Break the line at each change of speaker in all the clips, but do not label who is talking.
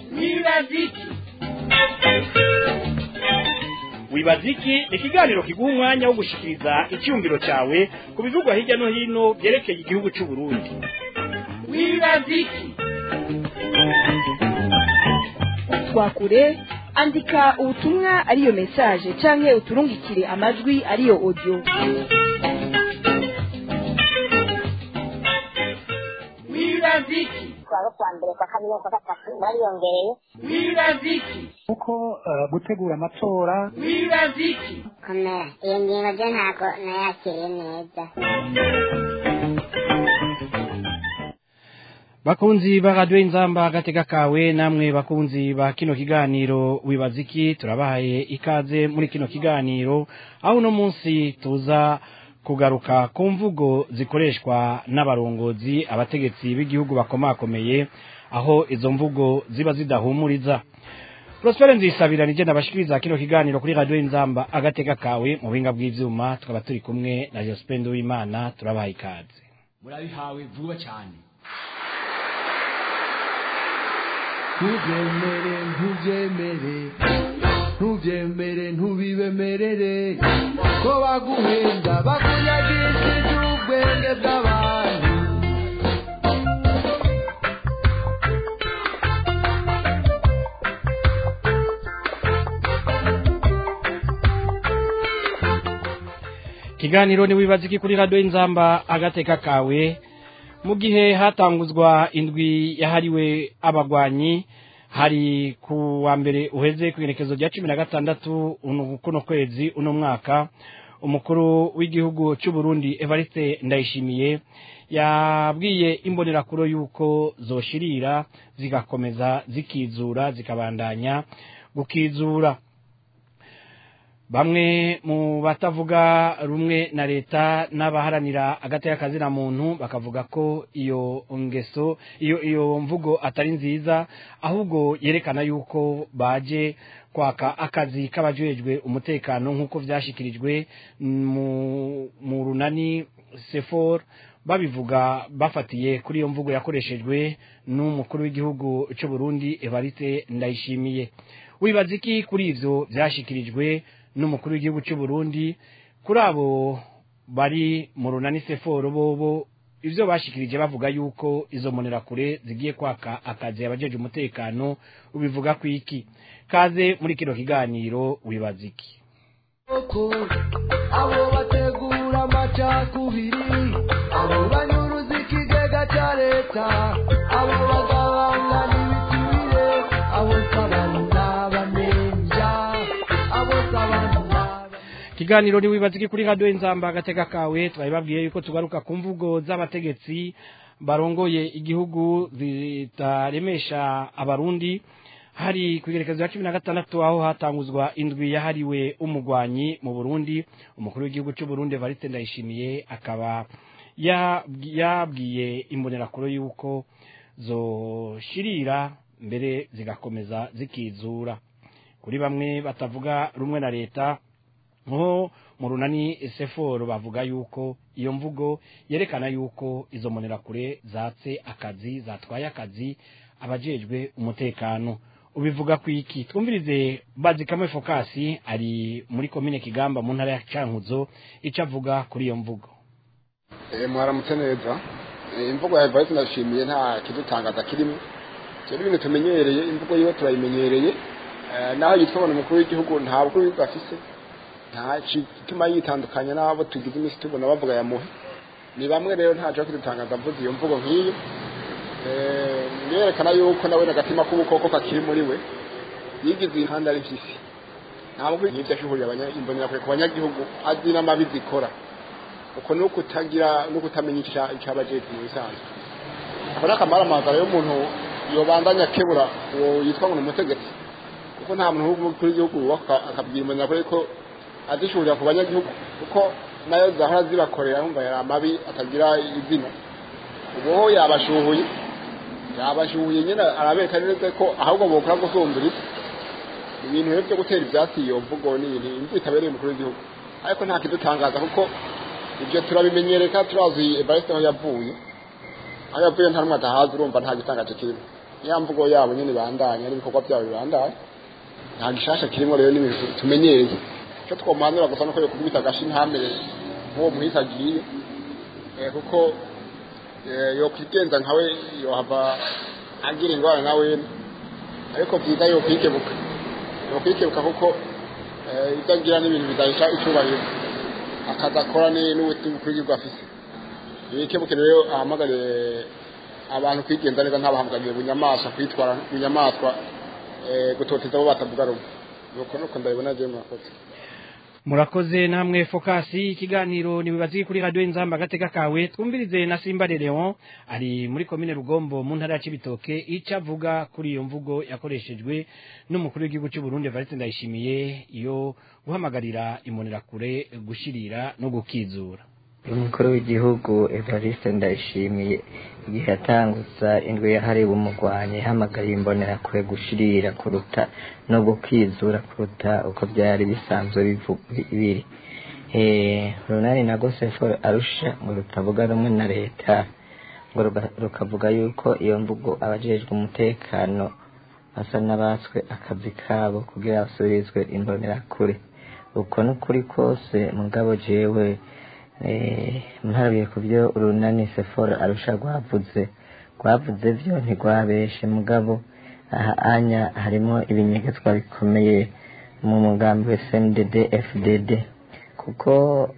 wibaziki
wibaziki ni ikiganiro kiguha umwanya wo gushikiriza icyumviro cyawe ku bivugwa hirya no hino byerekeye igihugu cy'u Burundi
wibaziki
twakure andika ubutumwa ariyo message canke uturungikire amajwi ariyo audio
wibaziki
kuwa kuwa mbere kwa kabiri kwa gatatu bariyongereye
wibaziki
kuko eh, gutegura amatora
wibaziki
komera iyo ngingo byo ntabwo nayakiriye neza
bakunzi ba radiyo inzamba agatega kawe namwe bakunzi ba kino kiganiro wibaziki turabahaye ikaze muri kino kiganiro aho uno munsi tuza kugaruka ku mvugo zikoreshwa n'abarongozi abategetsi b'igihugu bakomakomeye aho izo mvugo ziba zidahumuriza Prospere nzisabira nije nabashikiriza kino kiganiro kuri radio inzamba agatega kawe mu buhinga bw'ivyuma tukaba turi kumwe na Jospin Uwimana turabahaye ikaze
murabihawe vuba cyane ntubyemere ntubyemere ntubyemere ntubibemerere ko baguhenda bakunyagishije ubwenge bw'abantu
Kiganiro ni wibaziki kuri radio inzamba agateka kawe mu gihe hatanguzwa indwi yahariwe abagwanyi hari ku wa mbere uheze ku igenekezo rya cumi na gatandatu uno kuno kwezi uno mwaka umukuru w'igihugu cy'u Burundi Evariste Ndayishimiye yabwiye imbonerakuro yuko zoshirira zigakomeza zikizura zikabandanya gukizura bamwe mu batavuga rumwe na leta n'abaharanira agateka kazina muntu bakavuga ko iyo ngeso iyo iyo mvugo atari nziza ahubwo yerekana yuko baje kwaka akazi k'abajejwe umutekano nk'uko vyashikirijwe mu, mu runani sefor babivuga bafatiye kuri iyo mvugo yakoreshejwe n'umukuru w'igihugu cy'u Burundi Evariste Ndayishimiye wibaza iki kuri ivyo vyashikirijwe n'umukuru w'igihugu cy'u Burundi kuri abo bari mu runani seforo bobo ivyo bashikirije bavuga yuko izo monerakure zigiye kwaka akazi abajeje umutekano ubivuga ku iki kaze muri kino kiganiro wibaza iki
koko abo bategura amacakubiri abo banyuruza ikigega cya leta abo bagabanya n'ibiturire abo sabantu n'abamenja abo sabantu n'aba
kiganiro ni wibaza iki kuri radio inzamba agateka kawe twabibabwiye yuko tugaruka ku mvugo z'abategetsi barongoye igihugu zitaremesha abarundi hari ku igerekezo ya cumi na gatandatu aho hatanguzwa indwi yahariwe umugwanyi mu burundi umukuru w'igihugu cy'u burundi evariste ndayishimiye akaba yabwi- yabwiye imbonerakuro yuko zoshirira mbere zigakomeza zikizura kuri bamwe batavuga rumwe na leta nko mu runani seforo bavuga yuko iyo mvugo yerekana yuko izo mbonerakure zatse akazi zatwaye akazi abajejwe umutekano ubivuga ku iki twumvirize bazikamwe fokasi ari muri komine kigamba mu ntara ya cankuzo icyo avuga kuri iyo mvugo
Eh, mwaramutse neza Eh, imvugo ya Evariste ndashimiye nta kidutangaza kirimo rero ibintu tumenyereye imvugo yiwe turayimenyereye Eh, naho yitwa ngo umukuru w'igihugu nta bukuru w'igihugu afise nta gituma yitandukanya n'abo tugize iminsi tubona bavuga yamuhe ni bamwe rero ntaco kidutangaza mvuze iyo mvugo nk'iyo Eh, yerekana yuko nawe n'agatima k'ubukoko kakiri muri we yigize ihanda ari mpyisi ntabwo yibyo ashuhurira abanya- imbonerakure ku banyagihugu azi n'amabi zikora uko ni ukutagira no kutamenya icya- icyabajejwe mu bisanzwe ako ni akamaramazara y'umuntu yobandanya akebura uwo yitwa ngo ni umutegetsi kuko nta muntu w'umukuru w'igihugu wubaka akabwira imbonerakure ko azishurira ku banyagihugu kuko nayo zahora zibakorera yumva yari amabi atagira izina ubu ho yabashuhuye yabashuhuye nyine arabereka neza ko ahubwo bokora gusumbura isi ibintu rero byo gutera ibyatsi iyo mvugo ni ibintu imvugo itabereye umukuru w'igihugu ariko nta kidutangaza kuko ibyo turabimenyereka turazi evariste aho yavuye aho yavuye nta n'umwe adahazi urumva nta gitangaje kirimo ya mvugo yabo nyine bandanya n'ibikorwa byabo bibandanya nta gishasha kirimo rero n'ibintu tumenyereye icyo twomuhanura gusa nuko yokubita agashi ntamere nk'uwo muhisi agiye Eh, kuko eh, yokwigenza nkawe yohava agira ingwara nawe ariko byiza yokwikebuka yokwikebuka kuko eh, ibyo agira n'ibintu bidahisha icyubahiro akazi akora ni- n'ubukungu afise yikebuke rero ahamagariye abantu kwigenza neza ntabahamagariye bunyamaswa kwitwara bunyamaswa eh, gutoteza abo batavuga rumwe nuko nuko ndabibona je murakoze
murakoze namwe fokasi ikiganiro nibibazi kuri radio inzamba agateka kawe twumvirize na Simba de Leon ari muri komine Rugombo mu ntara ya Cibitoke ico avuga kuri iyo mvugo yakoreshejwe n'umukuru w'igihugu cy'u Burundi Evariste Ndayishimiye iyo guhamagarira imbonerakure gushirira no gukizura
umukuru w'igihugu evariste ndayishimiye igihe yatangutsa indwi yahariwe umugwanyi ihamagariye imbonerakure gushirira kuruta no gukizura kuruta uko byari bisanzwe bivu- biri Eh, runani na gosefo arusha ngo rutavuga rumwe na leta ngo ruga- rukavuga yuko iyo mvugo abajejwe umutekano basa n'abatswe akazi kabo kugira basubirizwe imbonerakure uko n'ukuri kose mugabo jewe eh, mparabiye ku byo urunani sefora arusha rwavuze rwavuze byo ntirwabeshe mugabo aha anya harimo ibinyegetswa bikomeye mu mugambi wa SNDD FDD kuko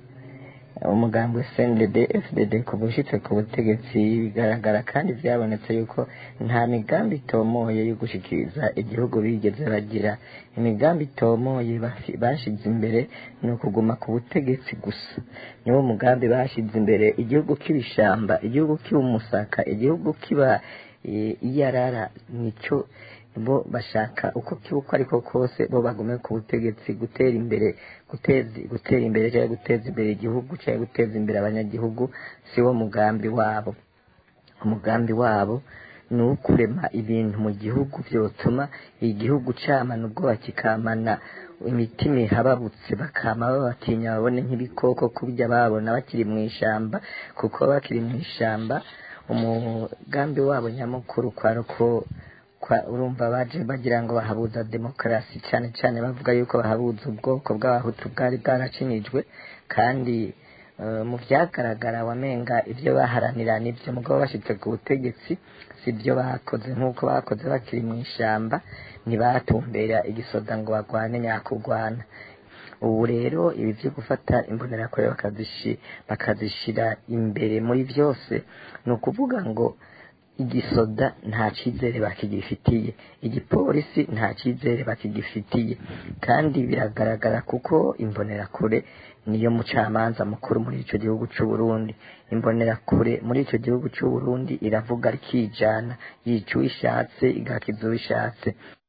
umugambi wa SNDD FDD kuva ushitse ku butegetsi bigaragara kandi byabonetse yuko nta migambi itomoye yo gushikiriza igihugu bigeze bagira imigambi itomoye bafi- bashize imbere ni ukuguma ku butegetsi gusa niwo mugambi bashize imbere igihugu k'ibishamba igihugu kiba umusaka igihugu kiba eh, iyarara nico bo bashaka uko kiba uko ariko kose bo bagume ku butegetsi gutera imbere guteza gutera imbere cyangwa guteza imbere igihugu cyangwa guteza imbere abanyagihugu si wo mugambi wabo umugambi wabo ni uwo kurema ibintu mu gihugu byotuma igihugu camana ubwoba kikamana imitima ihababutse bakama babatinya babone nk'ibikoko kubya babona bakiri mu ishamba kuko bakiri mu ishamba umugambi wabo nyamukuru kwari uko kwa urumva baje bagira ngo bahabuza demokarasi cyane cyane bavuga yuko bahabuza ubwoko bw'abahutu bwari bwaracinijwe kandi eh, mu byagaragara wamenga ibyo baharanira nibyo mugabo bashitse ku butegetsi si byo bakoze nk'uko bakoze bakiri mu ishamba ntibatumbera igisoda ngo bagwane nyakugwana ubu rero ibi byo gufata imbonerakure bakazishi bakazishira imbere muri byose ni ukuvuga ngo igisoda nta cyizere bakigifitiye igipolisi nta cyizere bakigifitiye kandi biragaragara kuko imbonerakure niyo mucamanza mukuru muri icyo gihugu cy'u Burundi imbonerakure muri icyo gihugu cy'u Burundi iravuga rikijana yica uwishatse igakiza uwishatse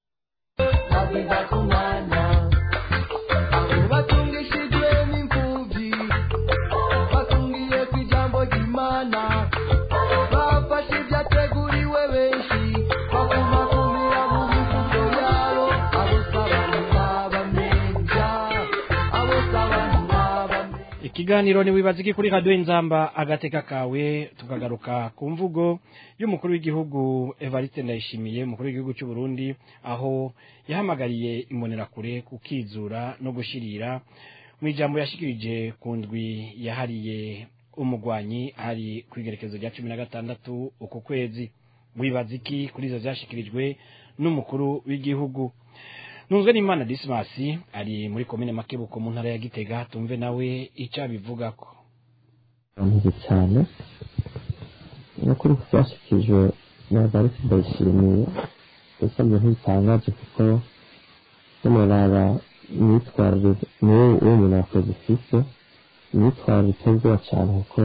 bageza ku mwana abo batungishijwe n'imfubyi batungiye ku ijambo ry'imana bafashe ibyateguriwe benshi bakumakumira mu mifuko yabo abo sabana n'abamenja abo sabana n'abamenja
ikiganiro ni wibaza iki kuri radio inzamba agateka kawe tukagaruka ku mvugo y'umukuru w'igihugu Evariste Ndayishimiye umukuru w'igihugu cy'u Burundi aho yahamagariye imbonerakure kukizura no gushirira mu ijambo yashikirije ku ndwi yahariye umugwanyi hari ku igerekezo rya cumi na gatandatu uku kwezi wibaza iki kuri izo zashikirijwe n'umukuru w'igihugu ntunzwe n'imana disimasi ari muri komine makebuko mu ntara ya gitega tumve nawe icyo abivugako
ameze cyane nukuri ku byashyikirijwe na varisi ndayishimiye ubusanzwe ntibitangaje kuko n'umuraba imyitwarire niwe uwo muntu yakoze ufite imyitwarire iteye ubwoba cyane kuko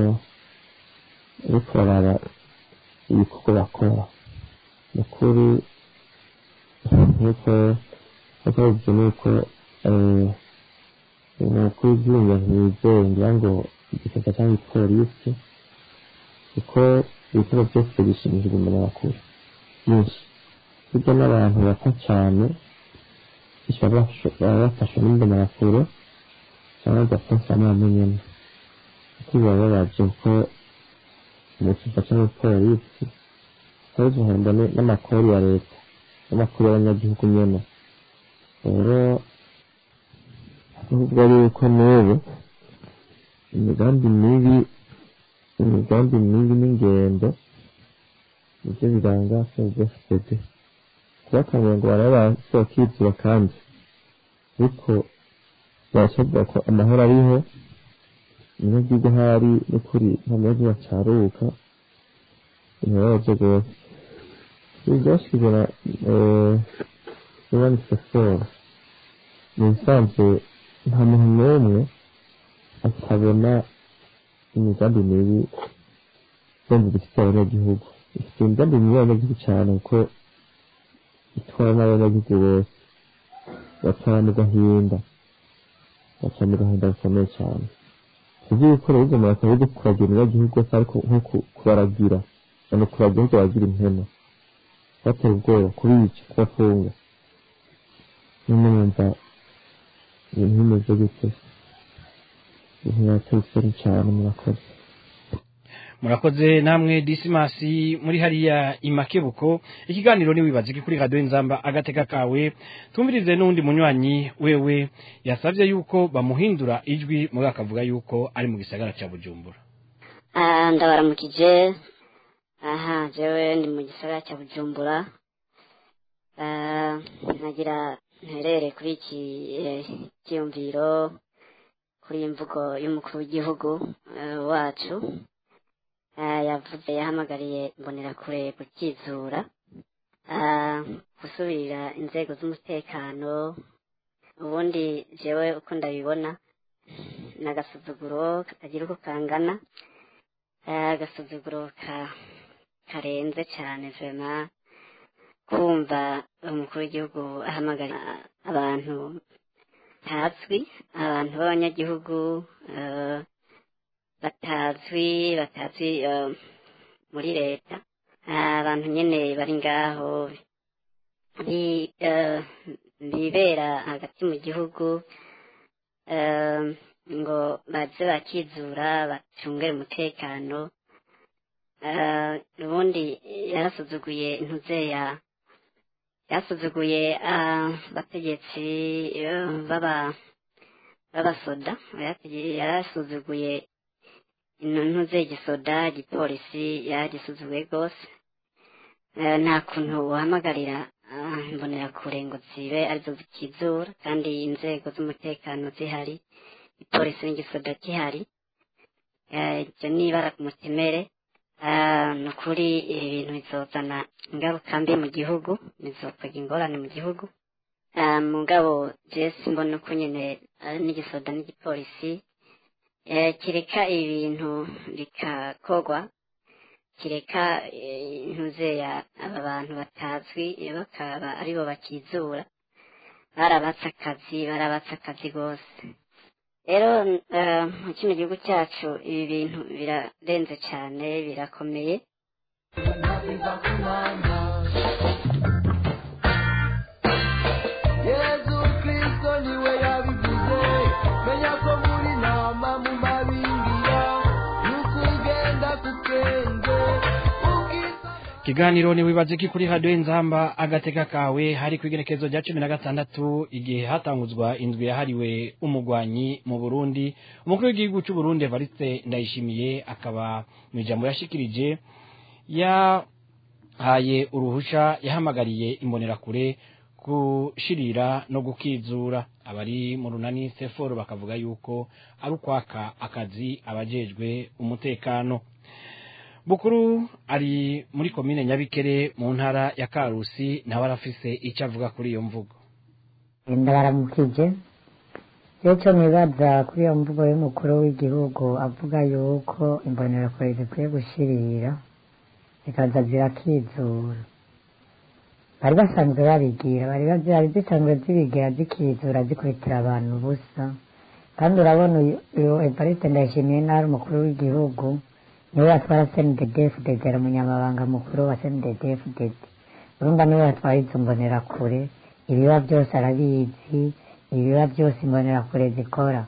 uriko uraraba ibikorwa bakora ni ukuri nk'uko nk'uko bivuze ni uko umukuru w'igihugu ntiyizeye ngira ngo igisata cyangwa ipolisi kuko ibikorwa byose bishimishijwe umuntu bakuru byinshi burya n'abantu bapfa cyane baba bafashwe n'imbonerakure cyangwa bagapfa n'abamenyemo kuko bibababaje kuko umusifa cyangwa ipolisi atari duhemba ni- n'amakori ya leta n'amakori y'abanyagihugu nyene rero ahubwo ari uko n'ubu imigambi mibi imigambi mibi n'ingendo nivyo biranga fpd kubakanguye ngo barabe bakizura kandi ariko barasabwa ko amahoro ariho umunyagihugu ahari n'ukuri nta munyagihugu acaruka birababaje rwose ibi byashyizwe na Ivan Sefora ni ibisanzwe nta muntu n'umwe atabona imigambi mibi yumva ifitiye abanyagihugu ifite imigambi mibi y'abanyagihugu cyane kuko itwara n'abanyagihugu bose batwara mu gahinda baca mu gahinda gakomeye cyane ibyo gukora bizo mu bakaba byo kuragira abanyagihugu bose ariko nko ku- kubaragira ni ukuragira ahubwo bagira impene batera ubwoba kubica kubafunga nyine numva ibintu bimeze gute ibintu birateye isoni cyane murakoze
murakoze namwe disimasi muri hariya imakebuko ikiganiro ni wibaze kuri radio nzamba agateka kawe tumvirize n'undi munywanyi wewe yasabye yuko bamuhindura ijwi muri akavuga yuko ari mu gisagara cya bujumbura
Ah, ndabaramukije aha jewe ndi mu gisagara cya bujumbura Ah, nagira nterere kuri iki eh, cyiyumviro kuri iyi mvugo y'umukuru w'igihugu eh, wacu Ah, yavuze yahamagariye imbonerakure gukizura Ah, gusubirira inzego z'umutekano ubundi jewe uko ndabibona ni agasuzuguro katagira uko kangana Eh, agasuzuguro ka karenze cyane vema kumva umukuru w'igihugu ahamagara abantu ntazwi abantu b'abanyagihugu eh, batazwi batazwi eh, muri leta Eh, abantu nyene bari ngaho bi- eh, bibera hagati mu gihugu eh, ngo baze bakizura bacungere umutekano Eh, ubundi yarasuzuguye intuzeya yasuzuguye ah, abategetsi eh, baba b'abasoda Yaratege- yarasuzuguye intuze igisoda igipolisi yaragisuzuguye rwose Eh, nta kuntu uhamagarira ah, imbonerakure ngo zibe arizo zikizura kandi inzego z'umutekano zihari ipolisi n'igisoda gihari Eh, ibyo ni ibara ku mutemere Ah, ni ukuri ibi bintu bizozana ingaruka mbi mu gihugu bizokwega ingorane mu gihugu Ah, mugabo jesi mbona uko nyine ari n'igisoda n'igipolisi eh, kireka ibintu bikakogwa kireka eh, intuzeya aba bantu batazwi eh, bakaba aribo bakizura barabatse akazi barabatse akazi rwose rero eh, mu kino gihugu cyacu ibi bintu birarenze cyane birakomeye
yezu kristo niwe yabivuze menya ko muri nama mu mabingira n'ukugenda ku kenge ubwiza
ikiganiro ni wibaze ki kuri radio nzamba agateka kawe hari ku igenekerezo rya cumi na gatandatu igihe hatanguzwa indwi yahariwe umugwanyi mu burundi umukuru w'igihugu cy'u burundi evariste ndayishimiye akaba mu ijambo yashikirije yahaye uruhusha yahamagariye imbonerakure gushirira no gukizura abari mu runani seforo bakavuga yuko ari ukwaka akazi abajejwe umutekano bukuru ari muri komine nyabikere mu ntara ya karusi nawe arafise icyo avuga kuri iyo mvugo
ndabaramukije rero cyo nibaza kuri iyo mvugo y'umukuru w'igihugu avuga yuko imbonerakure zikwiye gushirira zikaza zirakizura bari basanzwe babigira bari zari zisanzwe zibigira zikizura zikubitira abantu ubusa kandi urabona uyu- uyu evariste ndayishimiye nabi umukuru w'igihugu niwe yatwara cndddfdd ari umunyamabanga mukuru wa cndddfdd urumva niwe yatwara izo mbonerakure ibiba byose arabizi ibiba byose imbonerakure zikora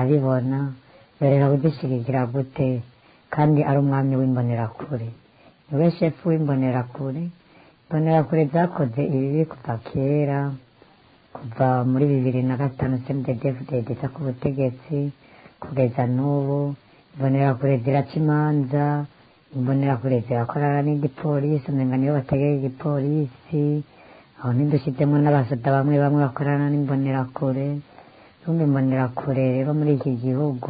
arabibona yorera kudushyigikira gute kandi ari umwami w'imbonerakure niwe shefu w'imbonerakure imbonerakure zakoze ibibi kuva kera kuva muri bibiri na gatanu cndddfdd iza ku butegetsi kugeza n'ubu imbonerakure ziraca imanza imbonerakure zirakorana n'igipolisi umenga niyo bategera igipolisi aho ntidushyizemo n'abasoda bamwe bamwe bakorana n'imbonerakure rumwe imbonerakure rero muri iki gihugu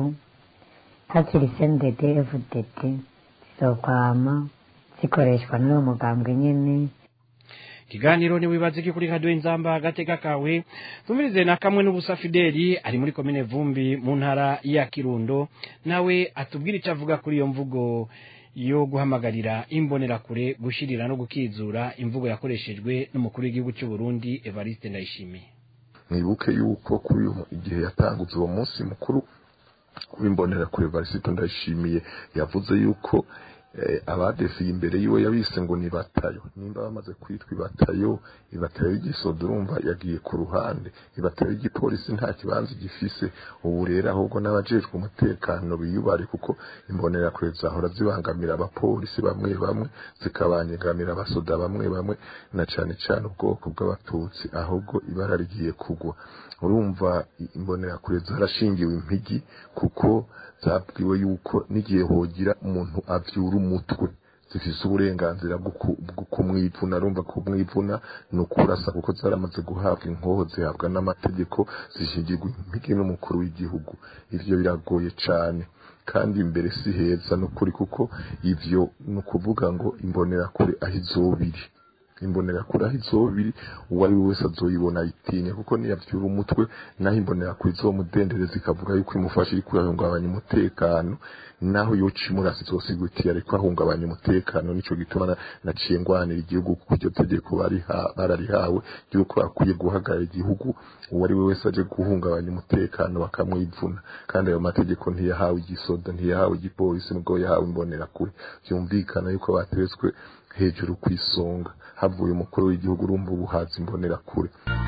hakiri cndd fdd zizokwama zikoreshwa n'uwo mugambwe nyene
ikiganiro ni wibaze ki kuri radio inzamba agateka kawe tumvirize na kamwe n'ubusa fideli ari muri komine vumbi mu ntara ya kirundo nawe atubwira icyo avuga kuri iyo mvugo yo guhamagarira imbonerakure gushirira no gukizura imvugo yakoreshejwe n'umukuru w'igihugu cy'u Burundi Evariste Ndayishimiye
mwibuke yuko kuri uyu igihe yatanguze uwo munsi mukuru w'imbonerakure Evariste Ndayishimiye yavuze yuko abadefiye imbere yiwe yabise ngo ni batayo nimba bamaze kwitwa ibatayo ibatayo y'igisodo urumva yagiye ku ruhande ibatayo y'igipolisi nta kibanza gifise ubu rero ahubwo n'abajejwe umutekano biyubare kuko imbonerakure zahora zibangamira abapolisi bamwe bamwe zikabangamira abasoda bamwe bamwe na cane cane ubwoko bw'abatutsi ahubwo ibara rigiye kugwa urumva imbonerakure zarashingiwe impigi kuko zabwiwe yuko n'igihe hogira umuntu avyura umutwe zifise uburenganzira bwo kumwivuna arumva kumwivuna ni ukurasa kuko zaramaze guhabwa inkoho zihabwa n'amategeko zishingirwa impigi n'umukuru w'igihugu ivyo biragoye cane kandi imbere si heza n'ukuri kuko ivyo ni ukuvuga ngo imbonerakure aho izobiri imbonerakure aho izobiri uwo ari we wese azoyibona ayitinya kuko niyavyura umutwe naho imbonerakure izomudendereza ikavuga yuko imufasha iriko irahungabanya umutekano naho yoca imurasa izosigutiye ariko ahungabanya umutekano nico gituma naciye ngwanira igihugu kuko iryo tegeko bararihawe ryuko akwiye guhagarara igihugu uwo ari we wese aje guhungabanya umutekano bakamwivuna kandi ayo mategeko ntiyahawe igisoda ntiyahawe igipolisi nubwo yahawe imbonerakure vyumvikana yuko bateretswe hejuru kw'isonga havuye umukuru w'igihugu urumva ubuhazi imbonerakure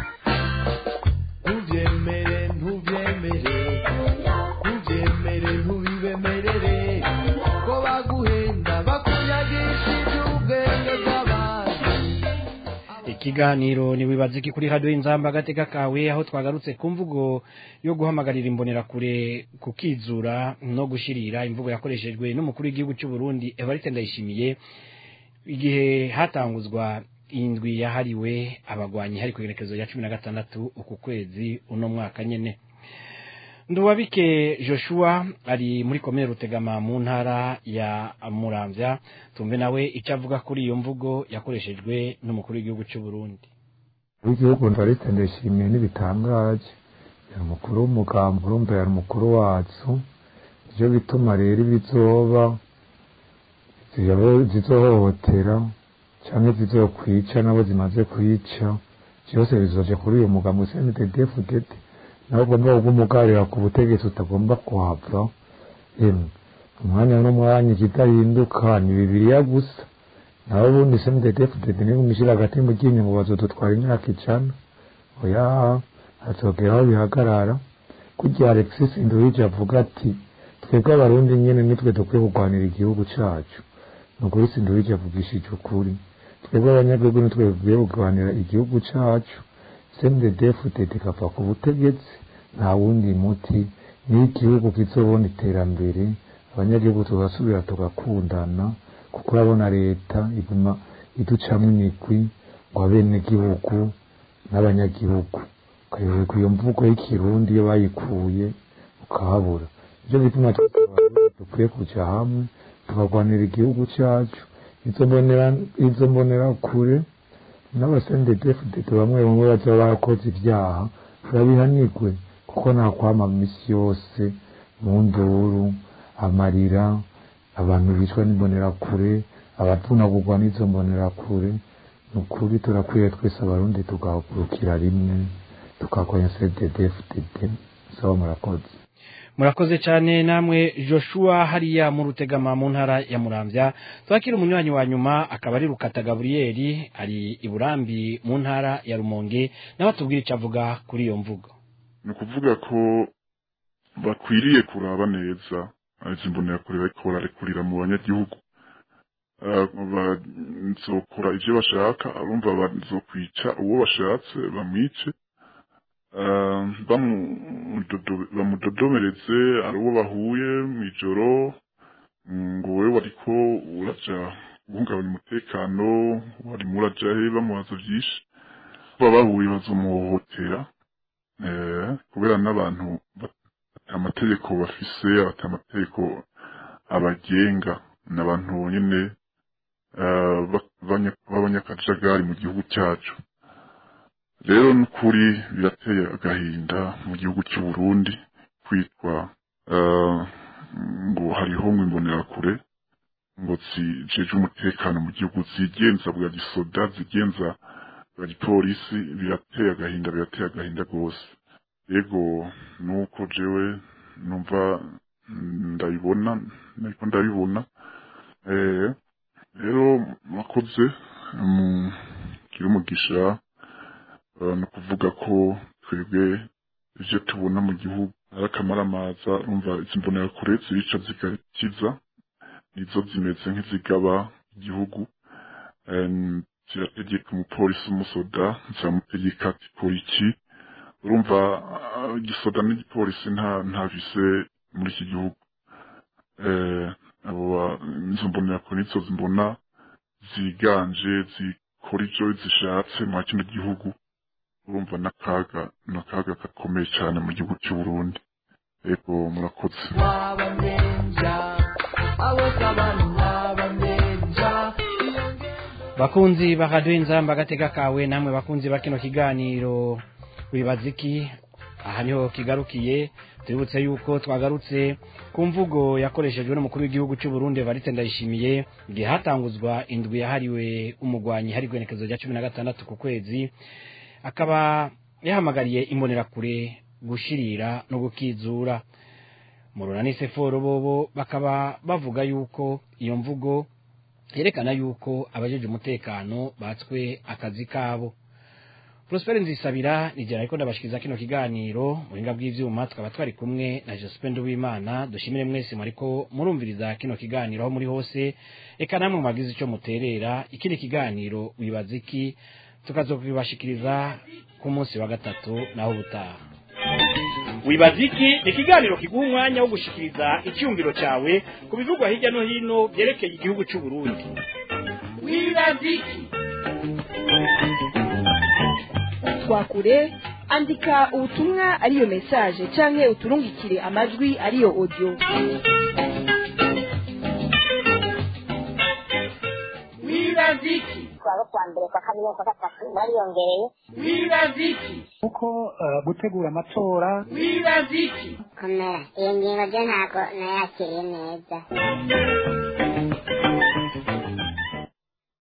ntubyemere ntubyemere ntubyemere ntubibemerere ko baguhenda bakunyagisha iby'ubwenge bw'abandi
ikiganiro ni wibaze ki kuri radio inzamba agateka kawe aho twagarutse ku mvugo yo guhamagarira imbonerakure kukizura no gushirira imvugo yakoreshejwe n'umukuru w'igihugu cy'u Burundi Evariste Ndayishimiye igihe hatanguzwa indwi yahariwe abagwanyi hari kwegerekezo ya cumi na gatandatu uku kwezi uno mwaka nyene nduwabike joshua ari muri komine rutegama mu ntara ya muramvya tumve nawe icyo avuga kuri iyo mvugo yakoreshejwe n'umukuru w'igihugu cy'u burundi
w'igihugu ndaretse ndashimiye n'ibitangaje yari umukuru w'umugambi urumva yari umukuru wacu ivyo bituma rero ibizoba zizohohotera canke zizokwica nabo zimaze kwica vyose bizoje kuri uyu mugambi cndddfdd nawe ugomba kugumugarira ku butegetsi utagomba kuhava emwe umwanya n'umwanya ikidahinduka ni bibiriya gusa nawe ubundi cndddfdd niba umishira hagati mu ryinyo ngo bazodutwara imyaka ijana oya hazogera aho bihagarara kurya alexis nduhije avuga ati twebwe abarundi nyene nitwe dukwiye kurwanira igihugu cacu nukuri sinduhije avugishije ukuri twebwe abanyagihugu nitwe dukwiye kurwanira igihugu cacu cndddfdd ikava ku butegetsi nta wundi muti niyo igihugu kizobona iterambere abanyagihugu tugasubira tugakundana kuko urabona leta iguma iducamwo imigwi ngo abenegihugu n'abanyagihugu ukayoberwa iyo mvugo y'ikirundi iyo bayikuye ukahabura ivyo bituma dukwiye kuja hamwe tukarwanira igihugu cacu izo mbonera kure n'abasendedefudede bamwe bamwe baza barakoze ibyaha turabihanirwe kuko nta kwama misi yose mu nduru amarira abantu bicwa n'imbonerakure abavunagurwa n'izo mbonerakure ni ukuri turakwiye twese abarundi tugahagurukira rimwe tukakonya cddfdd saba murakoze
murakoze cyane namwe joshua hariya mu rutegama mu ntara ya muramvya twakira umunywanyi wa nyuma akaba ari rukata gaburiyeri ari i burambi mu ntara ya rumonge nawe atubwira icyo avuga kuri iyo mvugo
ni ukuvuga ko bakwiriye kuraba neza izi mbonerakure bariko bararekurira mu banyagihugu eh, bazokora ivyo bashaka urumva bazokwica uwo bashatse bamwice eh, bamudodo- bamudodomereze ari uwo bahuye mw'ijoro ngo wewe wariko uraja guhungabanya umutekano warimo uraja he bamubaza vyinshi baba bahuye bazomuhohotera eh, kubera n'abantu bat- ata amategeko bafise ata amategeko abagenga n'abantu nyene eh, ba- banya- b'abanyakajagari mu gihugu cyacu rero n'ukuri birateye agahinda mu gihugu cy'u Burundi kwitwa eh, ngo hariho ngo imbonerakure ngo zijeje umutekano mu gihugu zigenza bwa gisoda zigenza bwa gipolisi birateye agahinda birateye agahinda rwose yego nuko jewe numva mm, ndabibona nariko ndabibona eh rero mwakoze mugira umugisha eh, no kuvuga ko twebwe ivyo tubona mu gihugu ari akamaramaza urumva izi mbonerakure zirica zigakiza nizo zimeze nk'izigaba igihugu em, zirategeka umupolisi umusoda ziramutegeka ati kora iki urumva ah, igisoda n'igipolisi nta nta vise muri iki gihugu eh, abo ba- izo mbonerakure nizo zimbona ziganje zikora ivyo zishatse mwa kino gihugu urumva n'akaga n'akaga gakomeye cyane mu gihugu cy'u Burundi yego murakoze
wabamenja abose abantu wabamenja
bakunzi bakaduha inzamba agatega kawe namwe bakunzi ba kino kiganiro wibaza iki aha niho kigarukiye tubibutse yuko twagarutse ku mvugo yakoreshejwe n'umukuru w'igihugu cy'u Burundi Evariste Ndayishimiye igihe hatanguzwa indwi yahariwe umugwanyi hari igwenekezo rya cumi na gatandatu ku kwezi akaba yahamagariye imbonerakure gushirira no gukizura mu runani seforo bobo bakaba bavuga yuko iyo mvugo yerekana yuko abajeje umutekano batswe akazi kabo Prosper Nzisabira nigera ariko ndabashikiza kino kiganiro muhinga bw'ivyuma tukaba twari kumwe na Jospin Wimana dushimire mwese mariko murumviriza kino kiganiro aho muri hose eka namwe mwagize ico muterera ikindi kiganiro wibaza iki tukazokubashikiriza ku munsi wa gatatu naho ubutaha
wibaza iki ni ikiganiro kiguha umwanya wo gushikiriza icyumviro cyawe ku bivugwa hirya no hino byerekeye igihugu cy'u Burundi
wibaza iki
twakure andika ubutumwa ariyo message canke uturungikire amajwi ariyo audio
wibaza iki
kuwa kwa mbere kwa kabiri kwa gatatu bariyongereye
wibaza iki
kuko eh, gutegura amatora
wibaza iki
komera iyo ngingo byo ntabwo nayakiriye neza